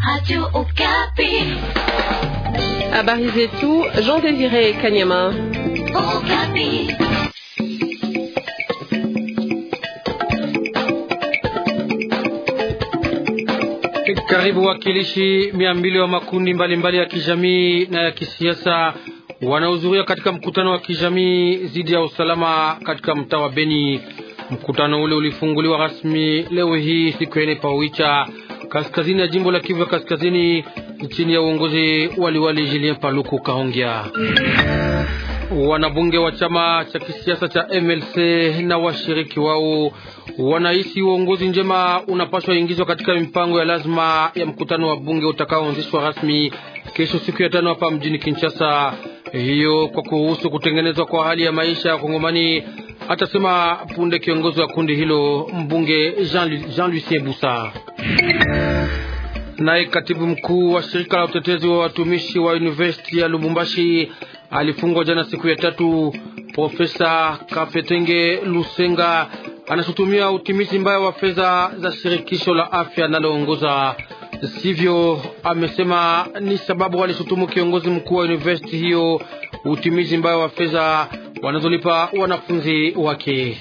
Habari zetu Jean Désiré Kanyama. Karibu wakilishi mia mbili wa makundi mbalimbali mbali ya kijamii na ya kisiasa wanahudhuria katika mkutano wa kijamii dhidi ya usalama katika mtaa wa Beni. Mkutano ule ulifunguliwa rasmi leo hii siku ya ine Pawicha, kaskazini ya jimbo la Kivu ya Kaskazini, chini ya uongozi waliwali Julien Paluku Kahongya. Wanabunge wa chama cha kisiasa cha MLC na washiriki wao wanahisi uongozi njema unapaswa ingizwa katika mipango ya lazima ya mkutano wa bunge utakaoanzishwa rasmi kesho siku ya tano hapa mjini Kinshasa, hiyo kwa kuruhusu kutengenezwa kwa hali ya maisha ya Kongomani, atasema punde kiongozi wa kundi hilo mbunge Jean, Jean Lucien Busa. Naye katibu mkuu wa shirika la utetezi wa watumishi wa university ya Lubumbashi alifungwa jana siku ya tatu. Profesa Kafetenge Lusenga anashutumia utimizi mbaya wa fedha za shirikisho la afya linaloongoza sivyo. Amesema ni sababu walishutumu kiongozi mkuu wa university hiyo utimizi mbaya wa fedha wanazolipa wanafunzi wake.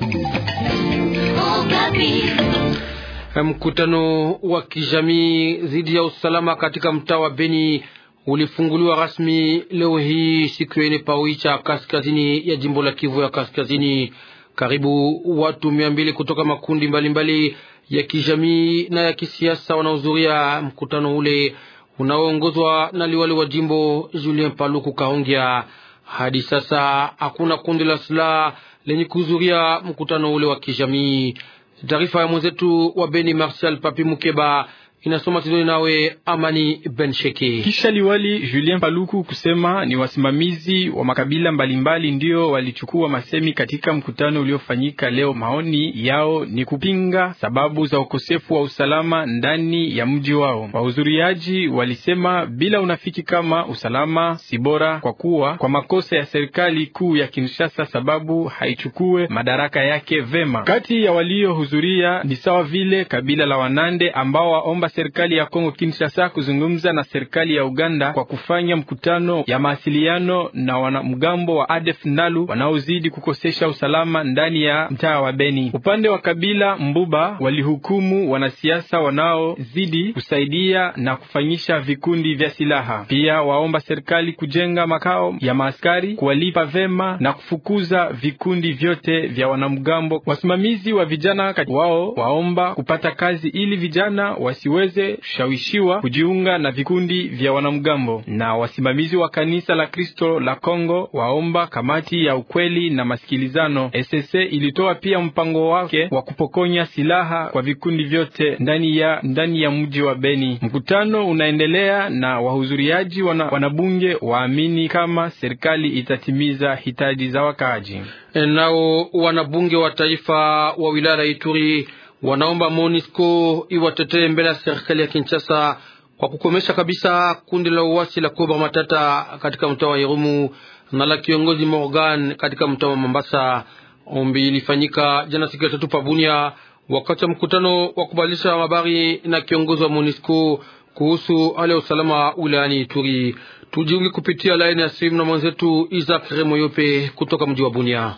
Mkutano wa kijamii dhidi ya usalama katika mtaa wa Beni ulifunguliwa rasmi leo hii siku ya ine Pawicha, kaskazini ya jimbo la Kivu ya Kaskazini. Karibu watu mia mbili kutoka makundi mbalimbali mbali ya kijamii na ya kisiasa wanahudhuria mkutano ule unaoongozwa na liwali wa jimbo Julien Paluku Kahongya. Hadi sasa hakuna kundi la silaha lenye kuhudhuria mkutano ule wa kijamii. Taarifa ya mwenzetu wa Beni Martial Papi Mukeba inasoma Tidoni nawe Amani Bensheke. Kisha liwali Julien Paluku kusema ni wasimamizi wa makabila mbalimbali ndio walichukua masemi katika mkutano uliofanyika leo. Maoni yao ni kupinga sababu za ukosefu wa usalama ndani ya mji wao. Wahudhuriaji walisema bila unafiki kama usalama si bora kwa kuwa kwa makosa ya serikali kuu ya Kinshasa sababu haichukue madaraka yake vema. Kati ya waliohudhuria ni sawa vile kabila la Wanande ambao waomba serikali ya Kongo Kinshasa kuzungumza na serikali ya Uganda kwa kufanya mkutano ya mawasiliano na wanamgambo wa ADF Nalu wanaozidi kukosesha usalama ndani ya mtaa wa Beni. Upande wa kabila Mbuba walihukumu wanasiasa wanaozidi kusaidia na kufanyisha vikundi vya silaha. Pia waomba serikali kujenga makao ya maaskari, kuwalipa vema na kufukuza vikundi vyote vya wanamgambo. Wasimamizi wa vijana wao waomba kupata kazi ili vijana wasiwe weze kushawishiwa kujiunga na vikundi vya wanamgambo. Na wasimamizi wa kanisa la Kristo la Kongo waomba kamati ya ukweli na masikilizano SSC ilitoa pia mpango wake wa kupokonya silaha kwa vikundi vyote ndani ya ndani ya mji wa Beni. Mkutano unaendelea na wahudhuriaji wana, wanabunge waamini kama serikali itatimiza hitaji za wakaaji. Nao wanabunge wa taifa wa wilaya ya Ituri wanaomba MONUSCO iwatetee mbele ya serikali ya Kinshasa kwa kukomesha kabisa kundi la uasi la Cobra Matata katika mtaa wa Irumu na la kiongozi Morgan katika mtaa wa Mambasa. Ombi ilifanyika jana siku ya tatu Pabunia wakati wa mkutano wa kubadilisha habari na kiongozi wa MONUSCO kuhusu hali ya usalama wilayani Ituri. Tujiunge kupitia laini ya simu na mwenzetu Isaac Remoyope kutoka mji wa Bunia.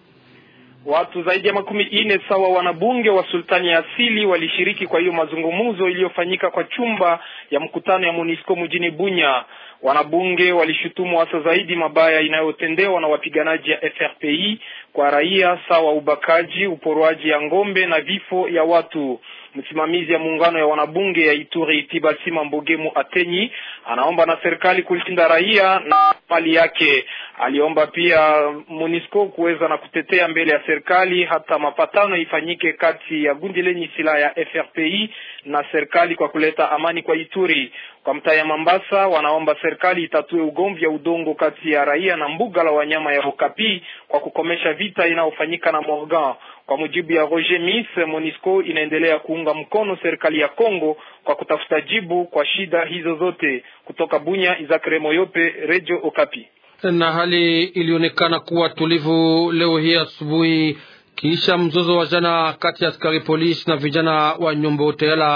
Watu zaidi ya makumi ine sawa wanabunge wa sultani ya asili walishiriki kwa hiyo mazungumzo iliyofanyika kwa chumba ya mkutano ya MONUSCO mjini Bunya. Wanabunge walishutumu hasa zaidi mabaya inayotendewa na wapiganaji ya FRPI kwa raia sawa ubakaji, uporwaji ya ngombe na vifo ya watu. Msimamizi ya muungano ya wanabunge ya Ituri Tibasima Mbogemu Atenyi anaomba na serikali kulinda raia na mali yake. Aliomba pia MONUSCO kuweza na kutetea mbele ya serikali hata mapatano ifanyike kati ya gundi lenye silaha ya FRPI na serikali kwa kuleta amani kwa Ituri. Kwa mtaa ya Mambasa wanaomba serikali itatue ugomvi ya udongo kati ya raia na mbuga la wanyama ya Okapi kwa kukomesha vita inayofanyika na Morgan. Kwa mujibu ya Roger Miss, MONUSCO inaendelea kuunga mkono serikali ya Kongo kwa kutafuta jibu kwa shida hizo zote. Kutoka Bunya, Izakre Moyope, Radio Okapi. Na hali ilionekana kuwa tulivu leo hii asubuhi kisha mzozo wa jana kati ya askari polisi na vijana wa Nyombo Teyala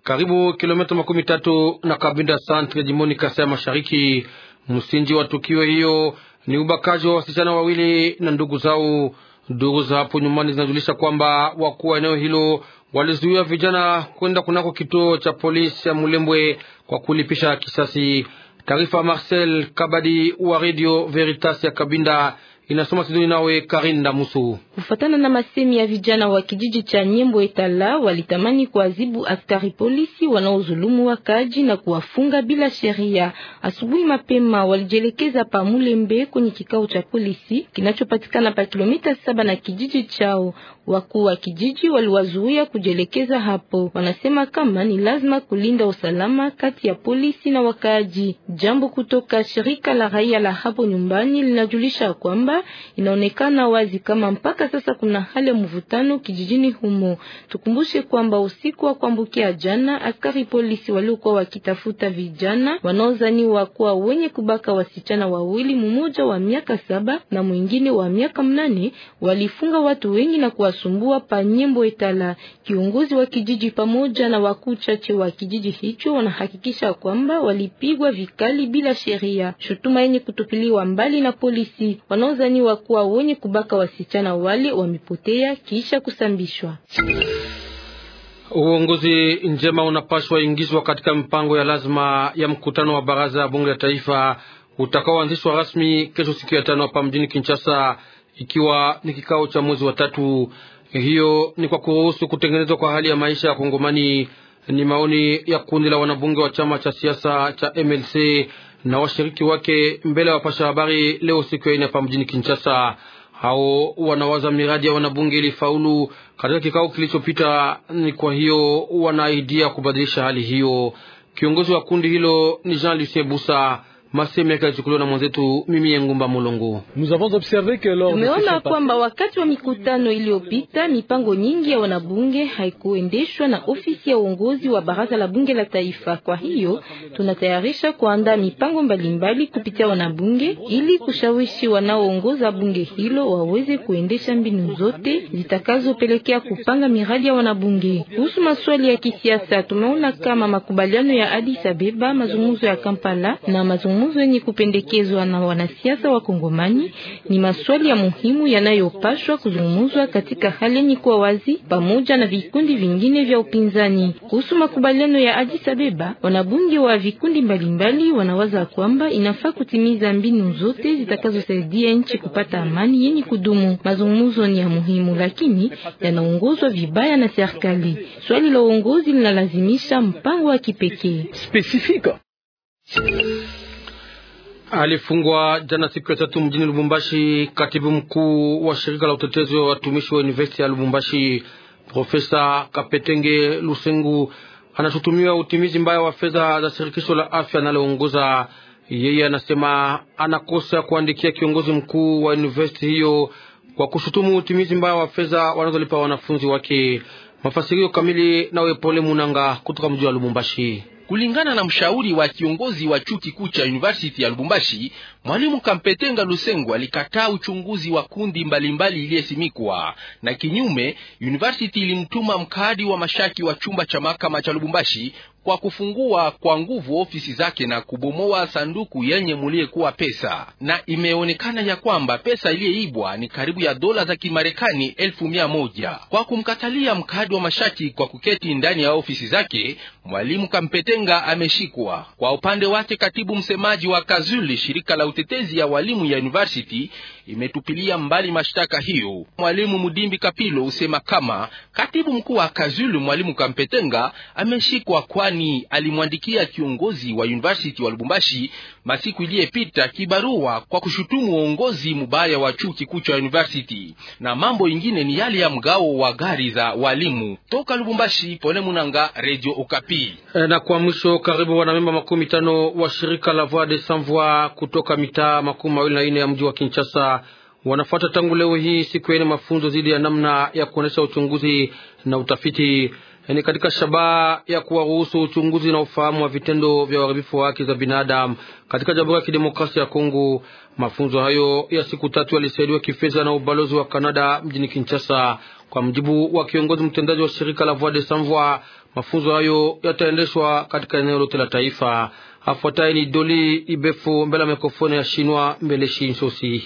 karibu kilomita makumi tatu na Kabinda Centre, jimboni Kasai Mashariki. Msingi wa tukio hiyo ni ubakaji wa wasichana wawili na ndugu zao. Ndugu za hapo nyumbani zinajulisha kwamba wakuu wa eneo hilo walizuia vijana kwenda kunako kituo cha polisi ya Mulembwe kwa kulipisha kisasi. Taarifa Marcel Kabadi wa Radio Veritas ya Kabinda inasoma Sidoni nawe Karinda Musu. Kufatana na masemi ya vijana wa kijiji cha Nyembo Etala, walitamani kuadhibu askari polisi wanaozulumu wakaji na kuwafunga bila sheria. Asubuhi mapema walijelekeza pa Mulembe kwenye kikao cha polisi kinachopatikana pa kilomita saba na kijiji chao. Wakuu wa kijiji waliwazuia kujelekeza hapo. Wanasema kama ni lazima kulinda usalama kati ya polisi na wakaaji. Jambo kutoka shirika la raia la hapo nyumbani linajulisha kwamba inaonekana wazi kama mpaka sasa kuna hali ya mvutano kijijini humo. Tukumbushe kwamba usiku wa kuambukia jana, askari polisi waliokuwa wakitafuta vijana wanaozaniwa kuwa wenye kubaka wasichana wawili, mmoja wa miaka saba na mwingine wa miaka mnane, walifunga watu wengi na kuwasumbua pa Nyembo Etala. Kiongozi wa kijiji pamoja na wakuu chache wa kijiji hicho wanahakikisha kwamba walipigwa vikali bila sheria. Shutuma yenye kutupiliwa mbali na polisi wanaozaniwa kuwa wenye kubaka wasichana wale wamepotea kisha kusambishwa. Uongozi njema unapaswa ingizwa katika mpango ya lazima ya mkutano wa baraza ya bunge la taifa utakaoanzishwa rasmi kesho siku ya tano hapa mjini Kinshasa, ikiwa ni kikao cha mwezi wa tatu. Hiyo ni kwa kuruhusu kutengenezwa kwa hali ya maisha ya Kongomani. Ni maoni ya kundi la wanabunge wa chama cha siasa cha MLC na washiriki wake mbele ya wapasha habari leo siku ya ine hapa mjini Kinshasa. Hao wanawaza miradi ya wanabunge ilifaulu katika kikao kilichopita, ni kwa hiyo wanaidia kubadilisha hali hiyo. Kiongozi wa kundi hilo ni Jean Lucien Busa. Maseme yake yalichukuliwa na mwenzetu mimi Yengumba Mulongo. Tumeona kwamba wakati wa mikutano iliyopita mipango nyingi ya wanabunge haikuendeshwa na ofisi ya uongozi wa baraza la bunge la taifa. Kwa hiyo tunatayarisha kuandaa mipango mbalimbali kupitia wanabunge ili kushawishi wanaoongoza bunge hilo waweze kuendesha mbinu zote zitakazopelekea kupanga miradi ya wanabunge. Kuhusu maswali ya kisiasa, tumeona kama makubaliano ya Addis Abeba, mazungumzo ya Kampala na mazungumzo yenye kupendekezwa na wanasiasa wa Kongomani ni maswali ya muhimu yanayopashwa kuzungumzwa katika hali yenye kuwa wazi pamoja na vikundi vingine vya upinzani. Kuhusu makubaliano ya Addis Abeba, wanabunge wa vikundi mbalimbali wanawaza kwamba inafaa kutimiza mbinu zote zitakazosaidia nchi kupata amani yenye kudumu. Mazungumzo ni ya muhimu, lakini yanaongozwa vibaya na serikali. Swali la uongozi linalazimisha mpango wa kipekee. Alifungwa jana siku ya tatu mjini Lubumbashi katibu mkuu wa shirika la utetezi wa watumishi wa university ya Lubumbashi, Profesa Kapetenge Lusengu anashutumiwa utimizi mbaya wa fedha za shirikisho la afya analoongoza yeye. Anasema anakosa kuandikia kiongozi mkuu wa university hiyo kwa kushutumu utimizi mbaya wa fedha wanazolipa wanafunzi wake. Mafasirio kamili nawe Pole Munanga kutoka mji wa Lubumbashi. Kulingana na mshauri wa kiongozi wa chuo kikuu cha University ya Lubumbashi, mwalimu Kampetenga Lusengo alikataa uchunguzi wa kundi mbalimbali iliyesimikwa, na kinyume, University ilimtuma mkadi wa mashaki wa chumba cha mahakama cha Lubumbashi kwa kufungua kwa nguvu ofisi zake na kubomoa sanduku yenye muliyekuwa pesa, na imeonekana ya kwamba pesa iliyeibwa ni karibu ya dola za Kimarekani elfu mia moja. Kwa kumkatalia mkadi wa mashaki kwa kuketi ndani ya ofisi zake, mwalimu Kampetenga ameshikwa. Kwa upande wake, katibu msemaji wa Kazuli, shirika la utetezi ya walimu ya university, imetupilia mbali mashtaka hiyo. Mwalimu Mudimbi Kapilo usema kama katibu mkuu wa Kazuli, mwalimu Kampetenga ameshikwa kwa ni alimwandikia kiongozi wa university wa Lubumbashi masiku iliyepita kibarua kwa kushutumu uongozi mubaya wa chuo kikuu cha university, na mambo ingine ni yale ya mgao wa gari za walimu. Toka Lubumbashi, Pole Munanga, Radio Okapi. E, na kwa mwisho, karibu wanamemba makumi tano wa shirika la Voix des Sans Voix kutoka mitaa makumi mawili na ine ya mji wa Kinshasa wanafuata tangu leo hii siku ya ine mafunzo dhidi ya namna ya kuonesha uchunguzi na utafiti ni katika shabaha ya kuwaruhusu uchunguzi na ufahamu wa vitendo vya uharibifu wa haki za binadamu katika Jamhuri ya Kidemokrasia ya Kongo. Mafunzo hayo ya siku tatu yalisaidiwa kifedha na ubalozi wa Kanada mjini Kinshasa. Kwa mjibu wa kiongozi mtendaji wa shirika la Voix des Sans Voix, mafunzo hayo yataendeshwa katika eneo lote la taifa. Afuatayi ni Doli Ibefu mbele ya mikrofoni ya Shinwa Mbele Shinsosi.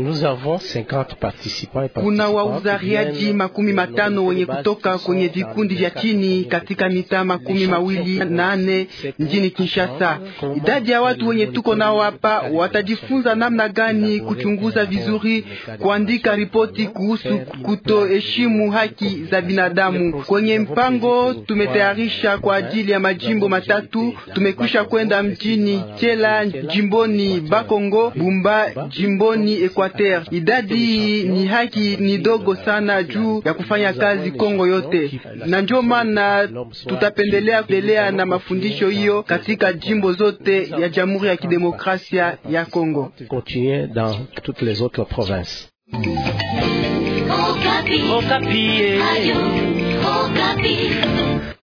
Kuna wauzariaji makumi matano wenye kutoka kwenye vikundi vya chini katika mitaa makumi mawili nane mjini Kinshasa. Idadi ya watu wenye tuko nao hapa watajifunza namna gani kuchunguza vizuri, kuandika ripoti kuhusu kutoheshimu haki za binadamu. Kwenye mpango tumetayarisha kwa ajili ya majimbo matatu, tumekwisha kwenda mjini Chela jimboni Bakongo, Bumba jimboni Equateur. Idadi ni haki ni dogo sana juu ya kufanya kazi Kongo yote, na ndio maana tutapendelea kuendelea na mafundisho hiyo katika jimbo zote ya Jamhuri ya Kidemokrasia ya Kongo. Okapi. Okapi.